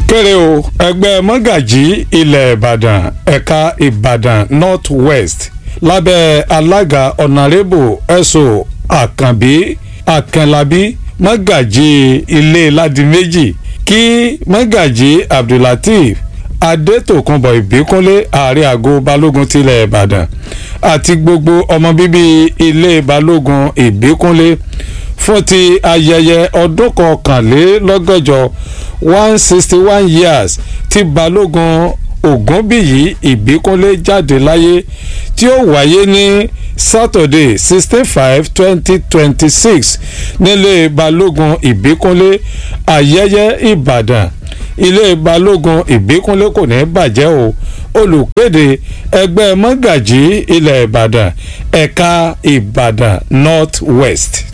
kéré o ẹgbẹ́ mọ́gàjí ilẹ̀ ìbàdàn ẹ̀ka ìbàdàn north west lábẹ́ alága ọ̀nàrẹ́bù ẹ̀sọ́ àkànbí àkànlábí mọ́gàjí ilé ládìméjì kí mọ́gàjí abdullateef adétòkunbọ̀ ìbíkúnlé ààrẹ àgọ́ balógun tilẹ̀ ìbàdàn àti gbogbo ọmọ bíbí ilé balógun ìbíkúnlé fún ti ayẹyẹ ọdún kọkànlélọ́gọ́jọ one sixty one years tí balógun ògúnbíyí ìbíkúnlé jáde láyé tí ó wáyé ní saturday sixteen five twenty twenty six nílé balógun ìbíkúnlé ayẹyẹ ìbàdàn ilé balógun ìbíkúnlé kò ní bàjẹ́ o olùkéde ẹgbẹ́ mọ́gàjí ilẹ̀ ìbàdàn ẹ̀ka ìbàdàn north west.